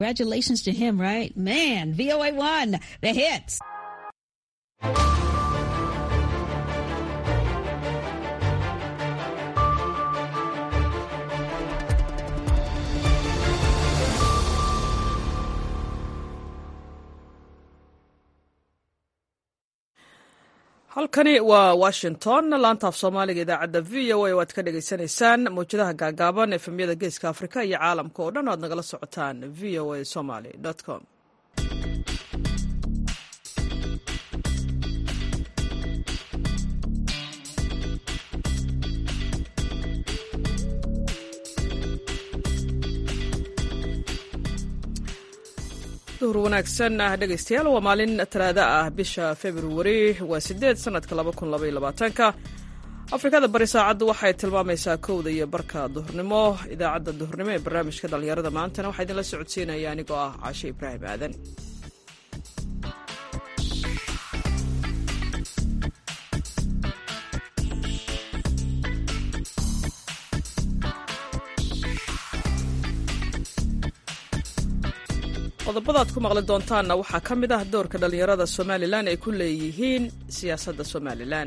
Congratulations to him, right? Man, VOA won the hits. halkani waa washington laantaaf soomaaliga idaacadda v o a waad ka dhagaysanaysaan mawjadaha gaagaaban efemyada geeska afrika iyo caalamka oo dhan oad nagala socotaan v o a somaly com duhur wanaagsan ah dhegaystayaal waa maalin talaada ah bisha februari waa sideed sanadka laba kun labaiyo labaatanka afrikada bari saacaddu waxay tilmaamaysaa kowda iyo barka duhurnimo idaacadda duhurnimo ee barnaamijka dhallinyarada maantana waxaa idinla socodsiinaya anigoo ah caashe ibraahim aadan qodobadaad ku maqli doontaanna waxaa ka mid ah doorka dhallinyarada somalilan ay ku leeyihiin siyaasadda somalilan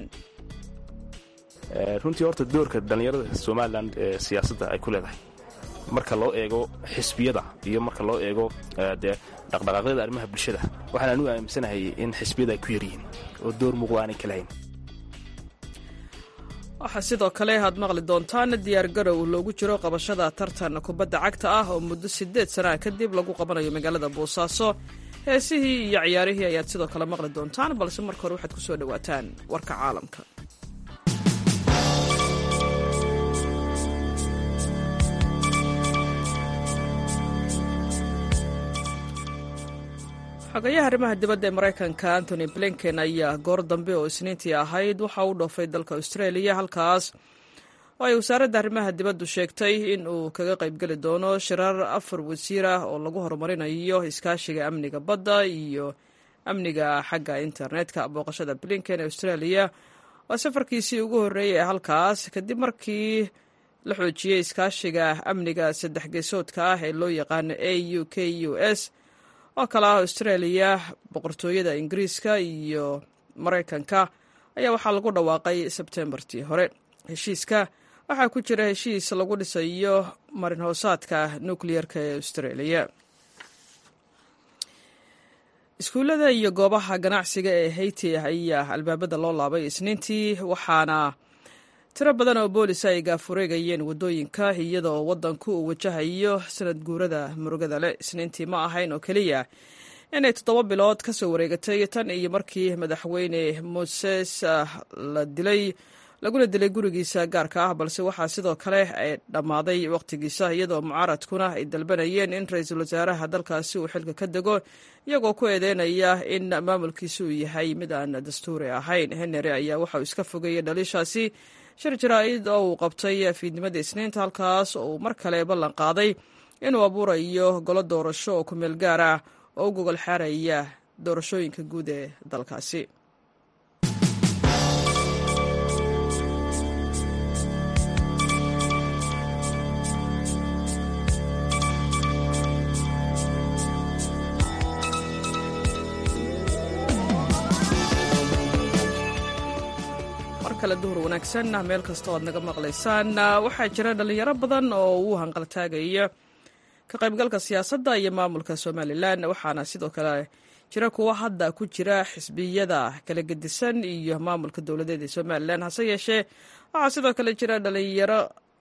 runtii horta doorka dhallinyarada somalilan ee siyaasadda ay ku leedahay marka loo eego xisbiyada iyo marka loo eego dee dhaqdhaqaaqyada arrimaha bulshada waxaan anigu aaminsanahay in xisbiyada ay ku yaryihiin oo door muuqda aanay ka lahayn waxaa sidoo kale aad maqli doontaan diyaargarow loogu jiro qabashada tartan kubadda cagta ah oo muddo siddeed sanaa kadib lagu qabanayo magaalada boosaaso heesihii iyo ciyaarihii ayaad sidoo kale maqli doontaan balse marka hore waxaad ku soo dhowaataan warka caalamka xogayaha arrimaha dibadda ee maraykanka antony blinken ayaa goor dambe oo isniintii ahayd waxa uu dhoofay dalka australia halkaas oo ay wasaaradda arrimaha dibaddu sheegtay in uu kaga qaybgeli doono shirar afar wasiir ah oo lagu horumarinayo iskaashiga amniga badda iyo amniga xagga internetka booqashada blinken ee australia waa safarkiisii ugu horreeyay ee halkaas kadib markii la xoojiyey iskaashiga amniga saddex geesoodka ah ee loo yaqaano a u k u s oo kale ah australia boqortooyada ingiriiska iyo maraykanka ayaa waxaa lagu dhawaaqay sebtembartii hore heshiiska waxaa ku jira heshiis lagu dhisayo marin hoosaadka nukliyerka ee australia iskuullada iyo goobaha ganacsiga ee hayti ayaa albaabada loo laabay isniintii waxaana tiro badan oo boolisa ay gaafureegayeen waddooyinka iyadoo waddanku uu wajahayo sanad guurada murugada leh isniintii ma ahayn oo keliya inay toddoba bilood ka soo wareegatay tan iyo markii madaxweyne moses la dilay laguna dilay gurigiisa gaarka ah balse waxaa sidoo kale ay dhammaaday wakhtigiisa iyadoo mucaaradkuna ay dalbanayeen in ra-iisul wasaaraha dalkaasi uu xilka ka dego iyagoo ku eedeynaya in maamulkiisa uu yahay mid aan dastuuri ahayn henry ayaa waxa uu iska fogeeyey dhaliishaasi shir jaraa-id oo uu qabtay fiidnimada isniinta halkaas oo uu mar kale ballan qaaday inuu abuurayo golo doorasho oo ku meel gaar ah oo u gogol xaaraya doorashooyinka guud ee dalkaasi duhur wanaagsan meel kasta o aad naga maqlaysaan waxaa jira dhalinyaro badan oo uu hanqaltaagaya ka qaybgalka siyaasadda iyo maamulka somalilan waxaana sidoo kale jira kuwa hadda ku jira xisbiyada kala gedisan iyo maamulka dowladeed ee somalilan hase yeeshee waxaa sidoo kale jira dhalinyaro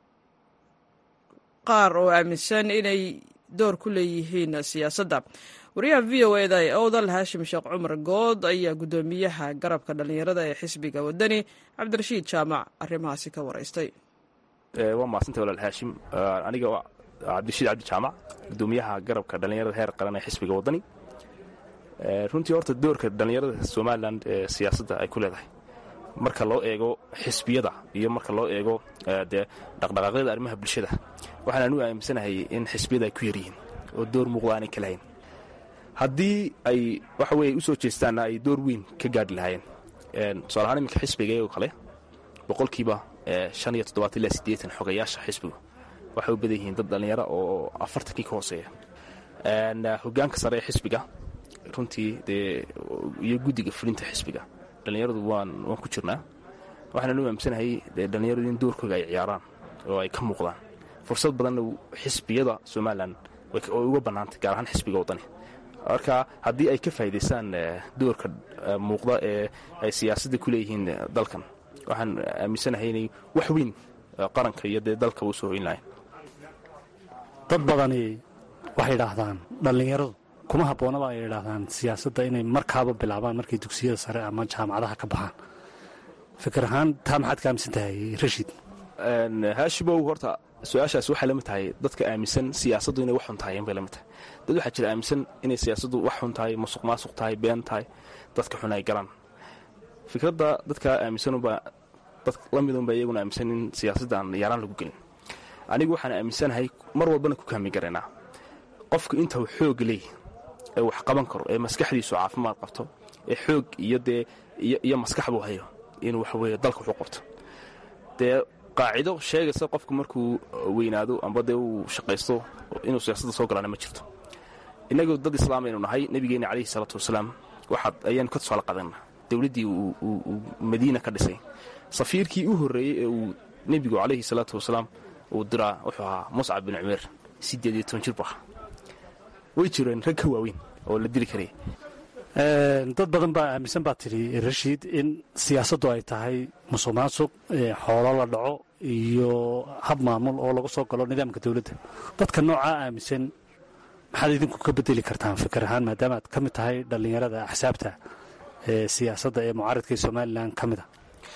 qaar oo aaminsan inay door ku leeyihiin siyaasadda wariyaha v o eda ee owdal haashim sheekh cumar good ayaa guddoomiyaha garabka dhallinyarada ee xisbiga wadani cabdirashiid jaamac arrimahaasi ka waraystay waa mahadsantay walaal haashim aniga cabdirashiid cabdi jaamac guddoomiyaha garabka dhallinyarada heer qaran ee xisbiga wadani runtii horta doorka dhallinyarada somalilan ee siyaasadda ay ku leedahay marka loo eego xisbiyada iyo marka loo eego dee dhaqdhaqaaqyada arrimaha bulshada waxaan anigu aaminsanahay in xisbiyada ay ku yaryihiin oo door muuqda aanay ka lahayn haddii ay waxa weye u soo jeestaanna ay door weyn ka gaadhi lahaayeen tusaale ahaan iminka xisbiga oo kale boqolkiiba shan iyo toddobaatan ilaa siddeetan xogayaasha xisbigu waxay u badan yihiin dad dhallinyaro oo afartankii ka hooseeya hogaanka sare ee xisbiga runtii dee iyo guddiga fulinta xisbiga dhallinyaradu waan waan ku jirnaa waxaana nu aamsanahay dee dhallinyaradu in doorkooga ay ciyaaraan oo ay ka muuqdaan fursad badanna xisbiyada somalilan way uga bannaantay gaar ahaan xisbiga waddani marka haddii ay ka faa'idaystaan doorka muuqda ee ay siyaasadda ku leeyihiin dalkan waxaan aaminsanahay inay wax weyn qaranka iyo dee dalka u soo hoyn lahayn dad badani waxay idhaahdaan dhallinyaradu kuma habboonaba ay idhaahdaan siyaasadda inay markaaba bilaabaan markay dugsiyada sare ama jaamacadaha ka baxaan fikir ahaan taa maxaad ka aaminsan tahay rashiid haashimow horta su-aashaas waxay la mid tahay dadka aaminsan siyaasaddu inay wax xun tahay inbay la mid tahay dad waxaa jira aaminsan inay siyaasaddu wax xun tahay musuq maasuq tahay been tahay dadka xun ay galaan fikradda dadkaa aaminsanubaa dad la midunba iyaguna aaminsan in siyaasadda aan yaaraan lagu gelin anigu waxaan aaminsanahay mar walbana ku kaami garaynaa qofku inta uu xoog leey ee wax qaban karo ee maskaxdiisu caafimaad qabto ee xoog iyo dee iyo maskax buu hayo inuu waxaweye dalka waxu qabto dee qaacido sheegaysa qofku markuu weynaado amba dee uu shaqaysto inuu siyaasadda soo galaana ma jirto innagu dad islaam aynu nahay nebigeenna calayhi salaatu wasalaam waxaad ayaanu ka tusaale qadanna dowladdii uu madiina ka dhisay safiirkii u horreeyey ee uu nebigu calayhi salaatu wasalaam uu diraa wuxuu ahaa muscab bin cumeer siddeed iyo toban jir bu ahaa way jireen rag ka waaweyn oo la dili karaya dad badan baa aaminsan baa tidhi rashiid in siyaasaddu ay tahay musuq maasuq xoolo la dhaco iyo hab maamul oo lagu soo galo nidaamka dowladda dadka noocaa aaminsan maxaad idinku ka bedeli kartaan fikir ahaan maadaama aad ka mid tahay dhallinyarada axsaabta ee siyaasadda ee mucaaradka ee somalilan ka mid a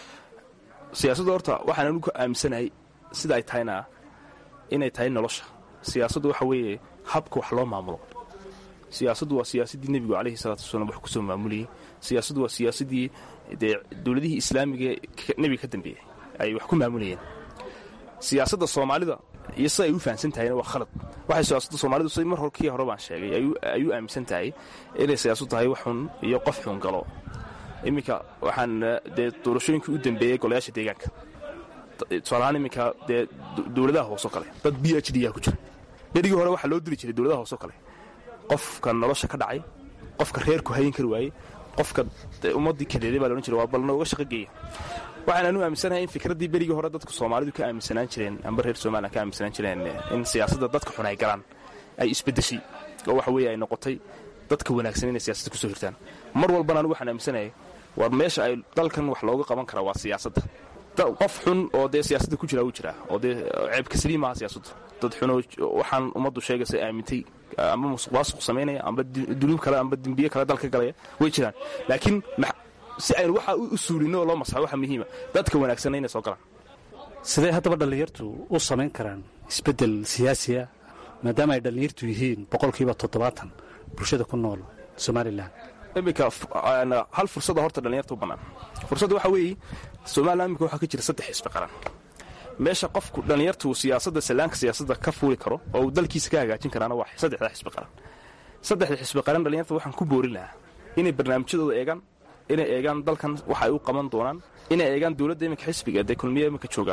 siyaasadda horta waxaan anigu ka aaminsanahay sida ay tahayna inay tahay nolosha siyaasaddu waxa weeye habka wax loo maamulo siyaasaddu waa siyaasaddii nebigu calayhi salaatu wasalaam wax ku soo maamulayey siyaasaddu waa siyaasaddii dee dowladihii islaamiga nebiga ka dambeeyey ay wax ku maamulayeen siyaasadda soomaalida iyo sida ay u fahamsan tahayna waa khalad waxay siyaasadda soomaalidu si mar hor kii hore baan sheegay ay u aaminsan tahay inay siyaasadu tahay wax xun iyo qof xun galo iminka waxaan dee doorashooyinkii u dambeeyey golayaasha deegaanka tusaalahaan iminka dee dowladaha hoosoo kale dad b h d a ku jira berigii hore waxaa loo diri jiray dowladaha hoosoo kale qofka nolosha ka dhacay qofka reerku hayin kari waayey qofka ummaddii kadeeday baa loodhan jiray waa bal nooga shaqo geeya waxaan anu aaminsanahay in fikraddii berigii hore dadku soomaalidu ka aaminsanaan jireen amba reer somalilan ka aaminsanaan jireen in siyaasadda dadka xun ay galaan ay isbeddeshay oo waxa weeye ay noqotay dadka wanaagsan inay siyaasadda kusoo hirtaan mar walbana anigu waxaan aaminsanahay war meesha ay dalkan wax looga qaban karaa waa siyaasadda qof xun oo dee siyaasadda ku jiraa wuu jiraa oo dee ceebka saliim maaha siyaasaddu dad xunoo waxaan ummaddu sheegaysa aamintay amba musuq maasuq samaynaya amba dunuub kale amba dembiye kale dalka galaya way jiraan laakiin si aynu waxaa u suulinno oo loo masaxo waxa muhiima dadka wanaagsanna inay soo galaan sidee haddaba dhallinyartu u samayn karaan isbeddel siyaasiya maadaama ay dhallinyartu yihiin boqolkiiba toddobaatan bulshada ku nool somalilan iminka hal fursada horta dhallinyarta u bannaan fursadda waxaa weeye somalilan imika waxaa ka jira saddex xisbi qaran meesha qofku dhallinyartu siyaasadda sallaanka siyaasadda ka fuuli karo oo uu dalkiisa ka hagaajin karaana waa saddexdaa xisbi qaran saddexda xisbi qaran dhallinyarta waxaan ku boorin lahaa inay barnaamijyadooda eegaan inay eegaan dalkan waxa ay u qaban doonaan inay eegaan dowladda iminka xisbiga dee kulmiya iminka jooga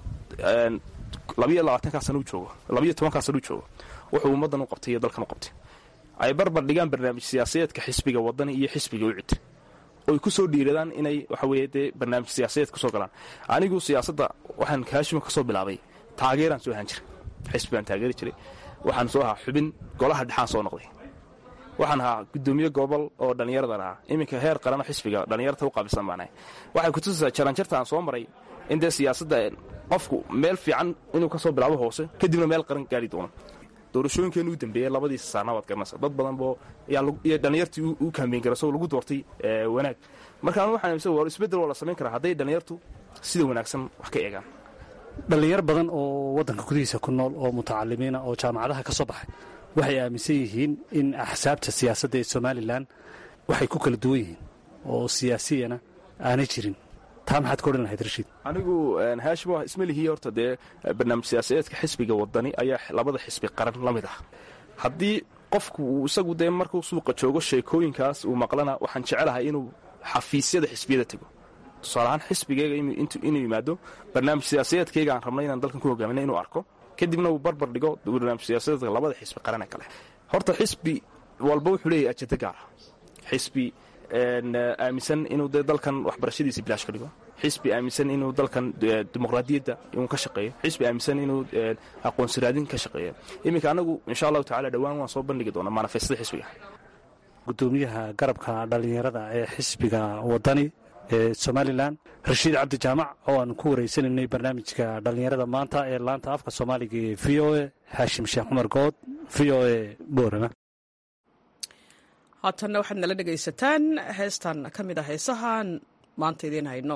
labayo labaatankaa sana u joogo labayo tobankaa sana u joogo wuxuu ummaddan u qabtay iyo dalkan u qabtay ay barbar dhigaan barnaamij siyaasadeedka xisbiga wadani iyo xisbiga ucid oy ku soo dhiiradaan inay waxa weeye dee barnaamij siyaasadeed kusoo galaan anigu siyaasadda waxaan kaashima ka soo bilaabay taageeraan soo ahaan jiray xisbi baan taageeri jiray waxaan soo ahaa xubin golaha dhexaan soo noqday waxaan ahaa gudoomiye gobol oo dhallinyaradan ahaa iminka heer qarano xisbiga dhallinyarta u qaabilsan baanahay waxay kutusaysaa jaranjarta aan soo maray in dee siyaasadda qofku meel fiican inuu ka soo bilaabo hoose kadibna meel qaran gaari doono doorashooyinkeenu u dambeeyey labadiisa saarna waad garanaysa dad badan boo iyo dhallinyartii u kaambeyn gara isagoo lagu doortay wanaag marka anu waxaan aaminsan war isbeddel waa la samayn karaa hadday dhallinyartu sida wanaagsan wax ka eegaan dhallinyar badan oo waddanka gudihiisa ku nool oo mutacalimiina oo jaamacadaha ka soo baxay waxay aaminsan yihiin in axsaabta siyaasadda ee somalilan waxay ku kala duwan yihiin oo siyaasiyana aanay jirin taa maxaad ka odhan lahayd rashiid anigu haashimo isma lihii horta dee barnaamij siyaasadeedka xisbiga wadani ayaa labada xisbi qaran la mid ah haddii qofku uu isagu dee markuu suuqa joogo sheekooyinkaas uu maqlana waxaan jecelahay inuu xafiisyada xisbiyada tego tusaaleahaan xisbigeyga inuu yimaado barnaamij siyaasadeedkayga aan rabnay inaan dalkan ku hogaaminay inuu arko kadibna uu barbar dhigo barnaamij siyaasadeedka labada xisbi qaranee kale horta xisbi walba wuxuu leeyahy ajenda gaara xisbi aaminsan inuu dee dalkan waxbarashadiisa bilaash ka dhigo xisbi aaminsan inuu dalkan dimuqraadiyadda inuu ka shaqeeyo xisbi aaminsan inuu aqoonsiraadin ka shaqeeyo iminka anagu insha allahu tacala dhowaan waan soo bandhigi doonaa manifestada xisbiga gudoomiyaha garabka dhallinyarada ee xisbiga wadani ee somalilan rashiid cabdi jaamac oo aan ku wareysanaynay barnaamijka dhallinyarada maanta ee laanta afka soomaaliga ee v o e xaashim sheekh cumar good v o e boorama haatanna waxaad nala dhegaysataan heestan ka mid a heesahaan maanta idiin hayno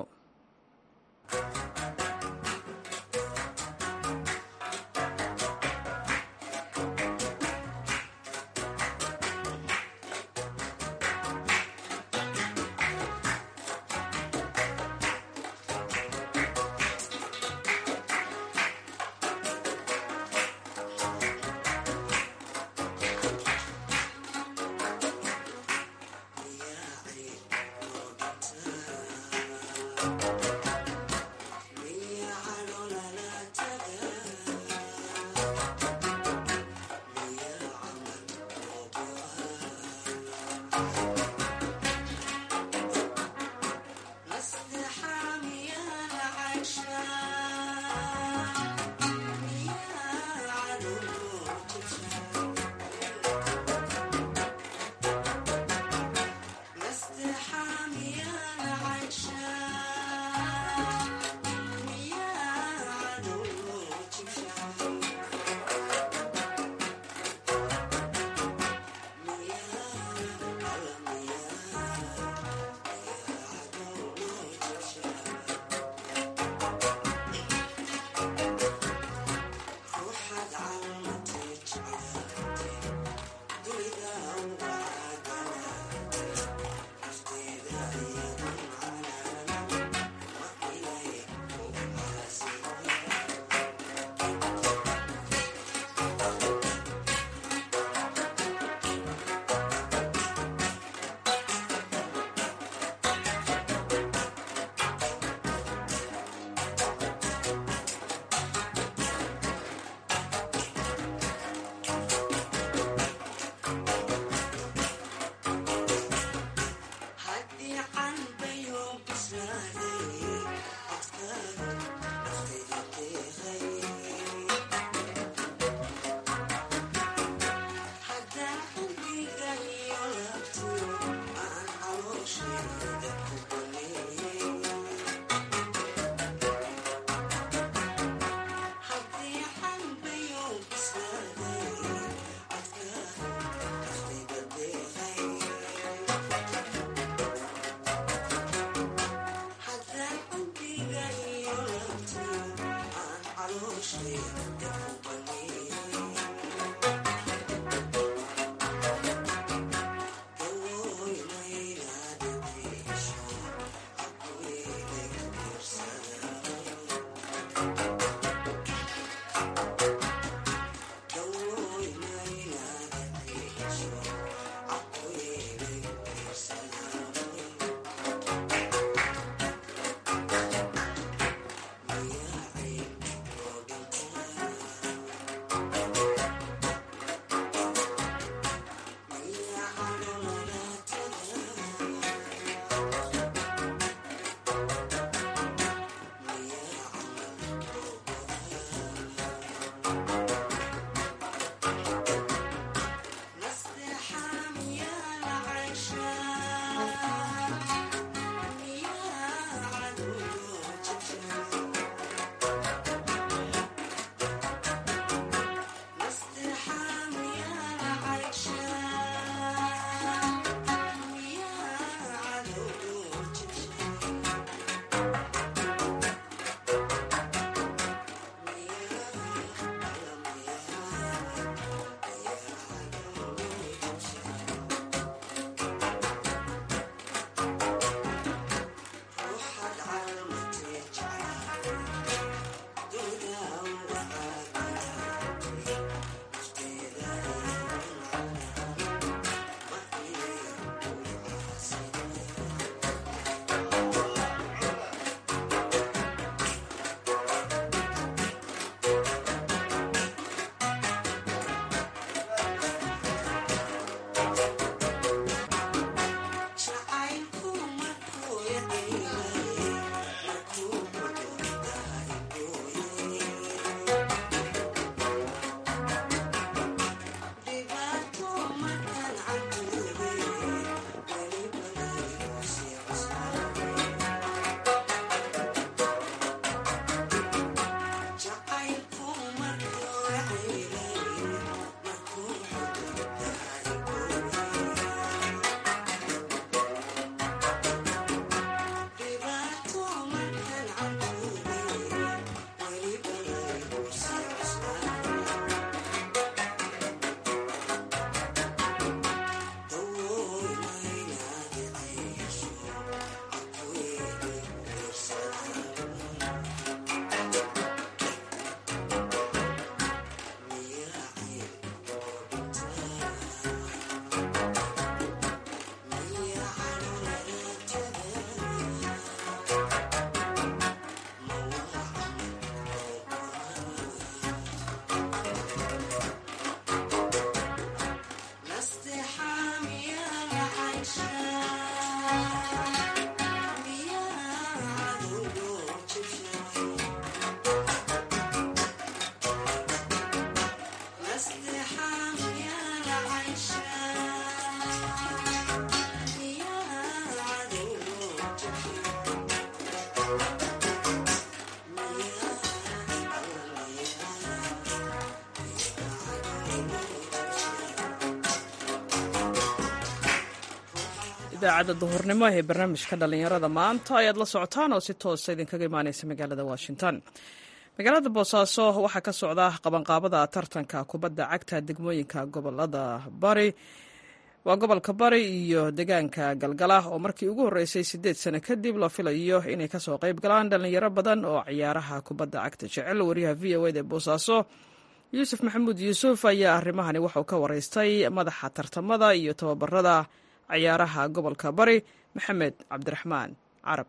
idaacadda duhurnimo ee barnaamijka dhallinyarada maanta ayaad la socotaan oo si toosa idinkaga imaaneysa magaalada washington magaalada boosaaso waxaa ka socda qabanqaabada tartanka kubadda cagta degmooyinka gobolada bari waa gobolka bari iyo deegaanka galgala oo markii ugu horreysay siddeed sano kadib la filayo inay kasoo qayb galaan dhallinyaro badan oo ciyaaraha kubadda cagta jecel wariyaha v o ed ee boosaaso yuusuf maxamuud yuusuf ayaa arrimahani waxauu ka wareystay madaxa tartamada iyo tababarada ciyaaraha gobolka bari maxamed cabdiraxmaan carab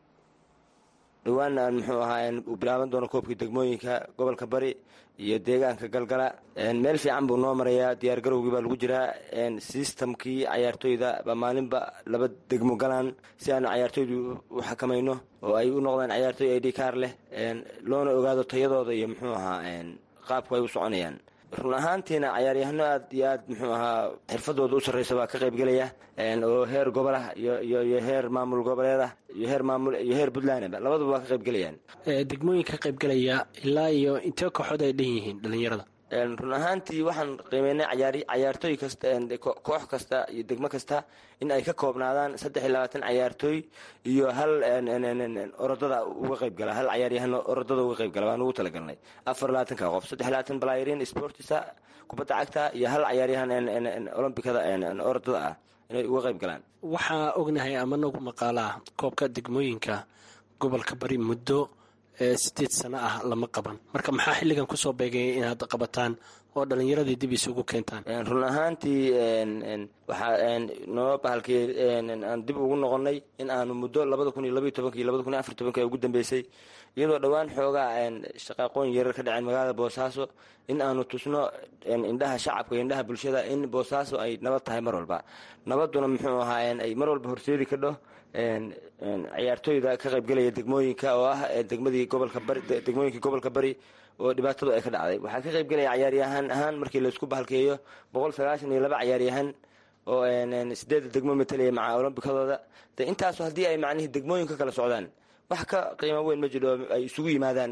dhowaan aan muxuu ahaa uu bilaaban doono koobkii degmooyinka gobolka bari iyo deegaanka galgala meel fiican buu noo marayaa diyaar garowgii baa lagu jiraa sistamkii cayaartooyda baa maalinba laba degmo galaan si aanu cayaartooydu u xakamayno oo ay u noqdaan cayaartooy id kaar leh loona ogaado tayadooda iyo muxuu ahaa qaabku ay u soconayaan run ahaantiina cayaaryahano aad iyo aad muxuu ahaa xirfadooda u sarreysa baa ka qaybgelaya oo heer gobol ah iyo heer maamul goboleed ah iyo heer maamul iyo heer puntlandba labaduba waa ka qaybgelayaan degmooyinka ka qaybgelaya ilaa iyo intee kooxood ay dhan yihiin dhallinyarada run ahaantii waxaan qiimeynay cayaartooy kasta koox kasta iyo degmo kasta in ay ka koobnaadaan saddex iyo labaatan cayaartooy iyo hal orodada uga qaybgala hal cayaaryahano orodada uga qaybgala baan ugu talagalnay afar labaatanka qof saddex labaatan balaayarin sportisa kubadda cagta iyo hal cayaaryahan olombikada orodada ah inay uga qayb galaan waxaa ognahay ama nagu maqaalaa koobka degmooyinka gobolka bari muddo sideed sano ah lama qaban marka maxaa xilligan kusoo beegaya inaad qabataan oo dhallinyaradii dib isugu keentaan run ahaantii waxaa noo bahalkii aan dib ugu noqonnay in aanu muddo labada kun iyo labaiy tobanka iyo labada kun iyo afar tobanka ee ugu dambeysay iyadoo dhowaan xoogaa shaqaaqooyin yarar ka dhaceen magaalada boosaaso in aanu tusno indhaha shacabka iyo indhaha bulshada in boosaaso ay nabad tahay mar walba nabaduna muxuu ahaa ay mar walba horseedi kadho ciyaartooyda ka qaybgelaya degmooyinka oo ah degmadii gobolka bari degmooyinkii gobolka bari oo dhibaatadu ay ka dhacday waxaa ka qaybgelaya cayaaryahaan ahaan markii laysku bahalkeeyo boqol sagaashan iyo laba cayaaryahan oo sideedda degmo matalaya maca olombikadooda de intaasu haddii ay macnihii degmooyinka kala socdaan wax ka qiimo weyn ma jiro ay isugu yimaadaan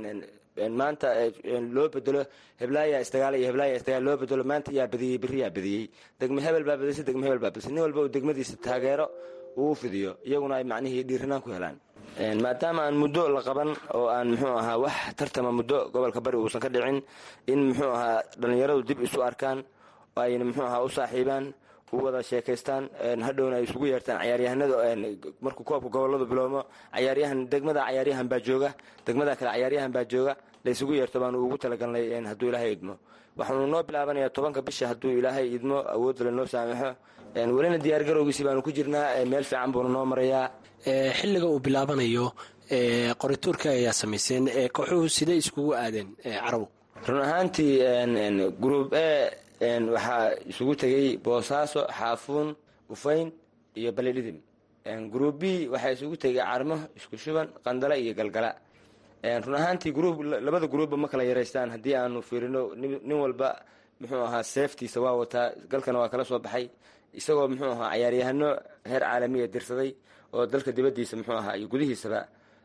maanta loo bedelo heblaaya isdagaal iyo heblaaya isdagaal loo bedelo maanta yaa badiyey berri yaa badiyey degme hebel baa badisay degme hebel baa badisay nin walba uu degmadiisa taageero uu fidiyo iyaguna ay macnihii dhiiranaan ku helaan maadaama aan muddo la qaban oo aan muxuu ahaa wax tartama muddo gobolka bari uusan ka dhicin in muxuu ahaa dhallinyaradu dib isu arkaan oo ayna muxuu ahaa u saaxiibaan u wada sheekaystaan hadhowna ay isugu yeertaan cayaaryahanada markuu koobka goboladu bilowmo cayaaryahan degmada cayaaryahan baa jooga degmada kale cayaaryahan baa jooga la isugu yeerto baanu ugu talagalnay hadduu ilaahay idmo waxaanu noo bilaabanayaa tobanka bisha hadduu ilaahay idmo awoodale noo saamaxo welina diyaar garowgiisi baanu ku jirnaa meel fiican buuna noo marayaa xilliga uu bilaabanayo qorituurka ayaa samayseen kooxuhu siday iskugu aadeen carabow run ahaantii gruub e waxaa isugu tegey boosaaso xaafuun ufayn iyo balidhidim gruub b waxaa isugu tegay carmo isku shuban qandala iyo galgala run ahaantii gruub labada gruubba ma kala yaraystaan haddii aanu fiirino nin walba muxuu ahaa seeftiisa waa wataa galkana waa kala soo baxay isagoo muxuu ahaa cayaaryahano heer caalamiya dirsaday oo dalka dibadiisa muxuu ahaa iyo gudihiisaba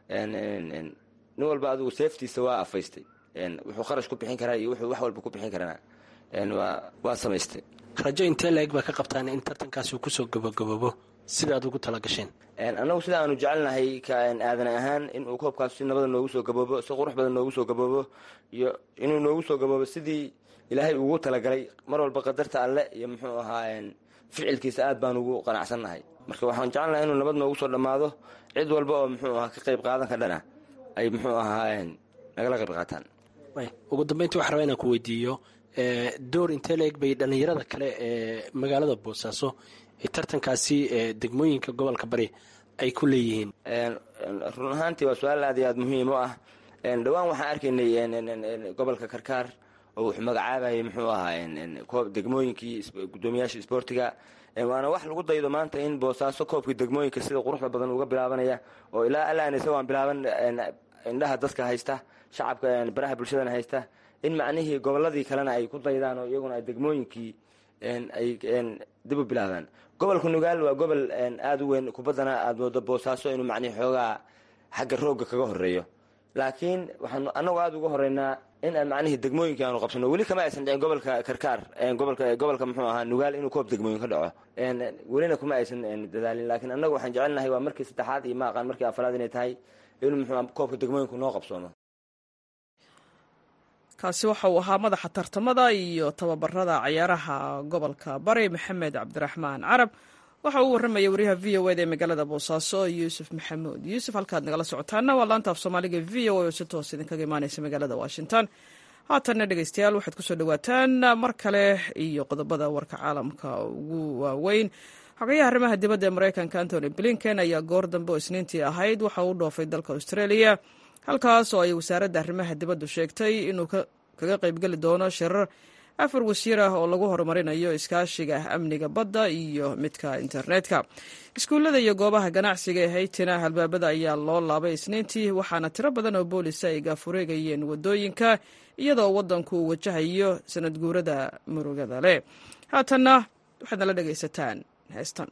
nin walba adigu seeftiisa waa afaystay wuxuu kharash ku bixin karaa iyo wuxuu wax walba ku bixin karana waa samaystay rajo intee la-eg baa ka qabtaan in tartankaasi uu kusoo gabagaboobo sidaad ugu tala gasheen annagu sida aanu jecelnahay aadan ahaan inuu koobkaas si nabada noogu soo gaboobo si qurux badan noogu soo gaboobo iyo inuu noogu soo gaboobo sidii ilaahay ugu talagalay mar walba qadarta alle iyo muxuu ahaa ficilkiisa aad baan ugu qanacsannahay marka waxaan jecelnahay inuu nabad noogu soo dhammaado cid walba oo muxuu ahaa ka qayb qaadan ka dhana ay muxuu ahaa nagala qayb qaataan ugu dambeyntii waxaa rabaa inaan ku weydiiyo door intee la eg bay dhallinyarada kale ee magaalada boosaaso ee tartankaasi degmooyinka gobolka bari ay ku leeyihiin run ahaantii waa su-aal aad iyo aad muhiim u ah dhowaan waxaan arkaynay gobolka karkaar oo wuxuu magacaabayay muxuu ahaa degmooyinkii gudoomiyaasha isboortiga waana wax lagu daydo maanta in boosaaso koobkii degmooyinka sida quruxda badan uga bilaabanaya oo ilaa alaan isagoo bilaaban indhaha dadka haysta shacabka baraha bulshadana haysta in macnihii goboladii kalena ay ku daydaan oo iyaguna degmooyinkii ay dib u bilaabaan gobolka nugaal waa gobol aada u weyn kubaddana aada moodo boosaaso inuu macnihii xoogaa xagga roogga kaga horeeyo laakiin waxaanu annagu aada uga horeynaa in aan macnihii degmooyinkii aanu qabsano weli kama aysan dhicin gobolka karkaar gobolka gobolka muxuu ahaa nugaal inuu koob degmooyin ka dhaco welina kuma aysan dadaalin laakiin annagu waxaan jecelnahay waa markii saddexaad iyo ma aqaan markii afaraad inay tahay inuu muxuu koobka degmooyinku noo qabsoomo kaasi waxa uu ahaa madaxa tartamada iyo tababarada cayaaraha gobolka bari maxamed cabdiraxmaan carab waxa uu warramaya wariyaha v o eda ee magaalada boosaaso yuusuf maxamuud yuusuf halkaad nagala socotaana waa laanta af soomaaliga v o a oo si toos idinkaga imaaneysa magaalada washington haatanna dhegeystayaal waxaad kusoo dhawaataan mar kale iyo qodobada warka caalamka ugu waaweyn xogayaha arrimaha dibadda ee mareykanka antony blinken ayaa goor dambe oo isniintii ahayd waxa uu dhoofay dalka australia halkaas oo ay wasaaradda arrimaha dibaddu sheegtay inuu kaga qaybgeli doono shirar afar wasiir ah oo lagu horumarinayo iskaashiga amniga badda iyo midka internetka iskuullada iyo goobaha ganacsiga ee haytina halbaabada ayaa loo laabay isniintii waxaana tiro badan oo boolisa ay gaafureegayeen wadooyinka iyadoo waddanku uu wajahayo sanad guurada murugada leh haatanna waxaad nala dhegaysataan heestan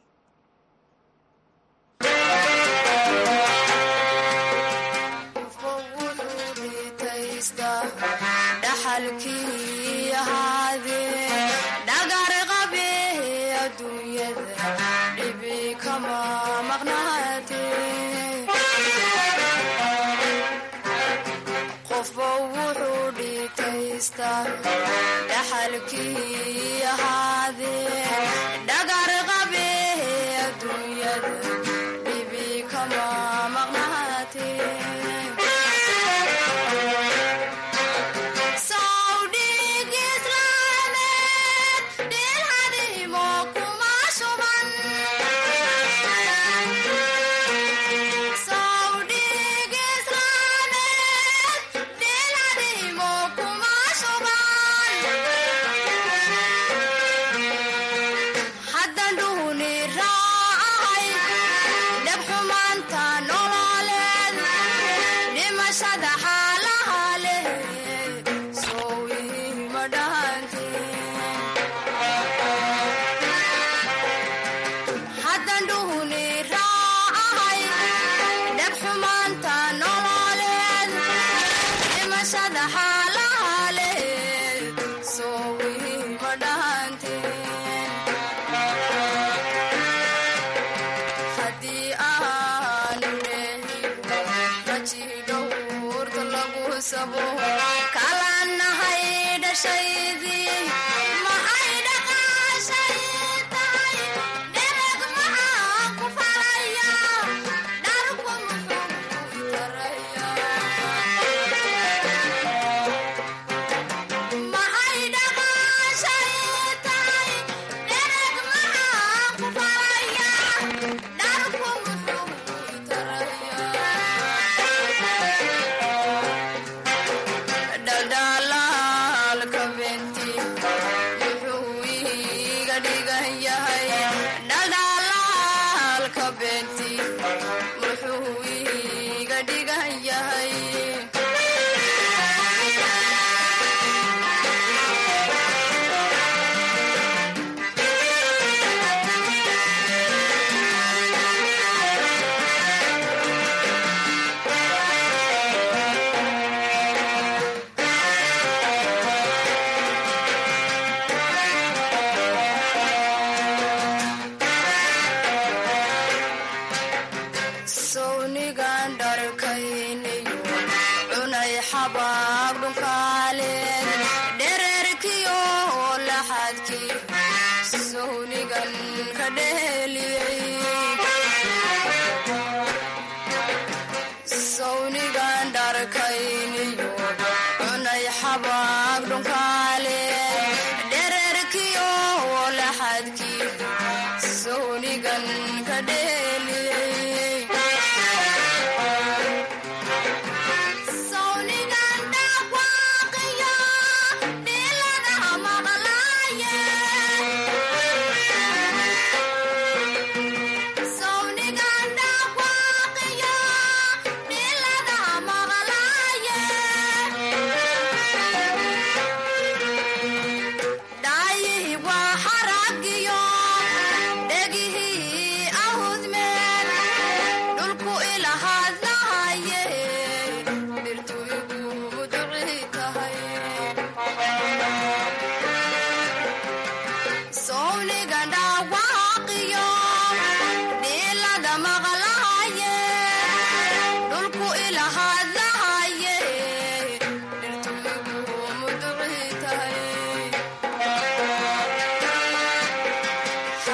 Sonigan dhaqwaaqiya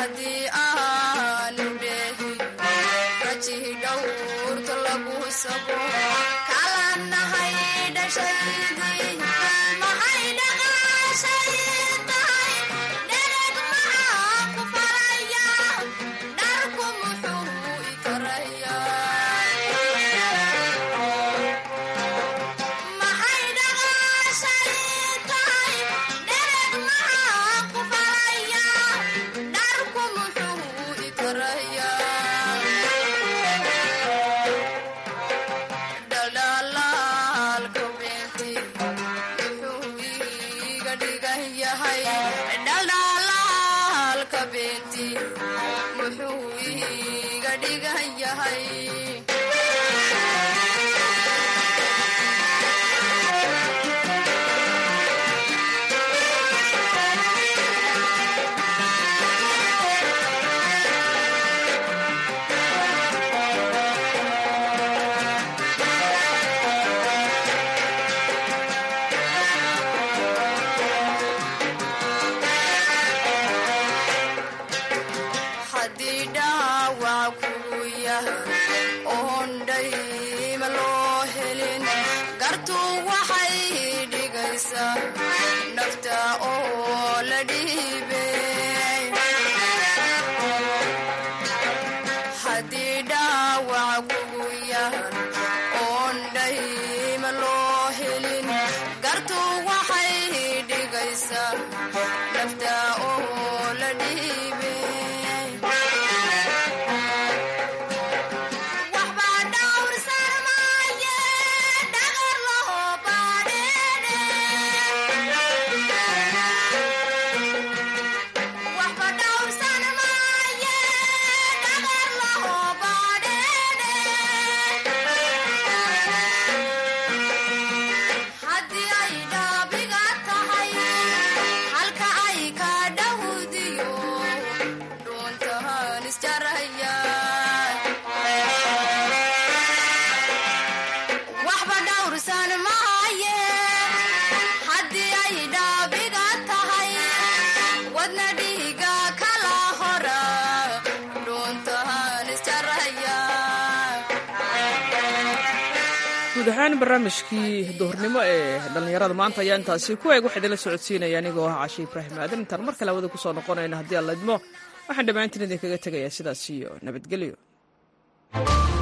haddii aanu dheehi rajihi dhowrta lagu sabo kala nahay dhashaydii maxay dhaqaashay tahay dhereg maxaa ku faraya dharku muxuu i karaya maxay dhaqaashay tahay dhereg maxaa ku faraya dharku muxuu i karaya dhaldhalaalka beenti muxuu iga dhigan yahay dhaldhalaalka beenti muxuu iga dhigan yahay haddii dhaawac kugu yahay oon dhayma loo helin gartuu waxay dhigaysaa nafta oo la dhiibay haddii dhaawac kugu yahay oon dhayma loo helin gartuu waxay dhigaysaa nafta oo la dhiibay waxbaa dhawrsan maaye dhagar laho baadheene waxba dhawrsan maaye dhagar laho baadheene haddii ay dhaabiga tahay halka ay ka dhawdiyo dhuuntahan isjaraya waxba dhawrsan maaye haddii ay dhaabiga tahay wadna dhiiga kala hora dhuuntahan isjaraya guud ahaan barnaamijkii duhurnimo ee dhallinyarada maanta ayaa intaasi ku eeg waxaa idinla socodsiinaya anigoo ah cashe ibraahim aadan intaan mar kale hawada kusoo noqonayna haddii aan la idmo waxaan dhammaantiin idinkaga tegayaa sidaas iyo nabadgelyo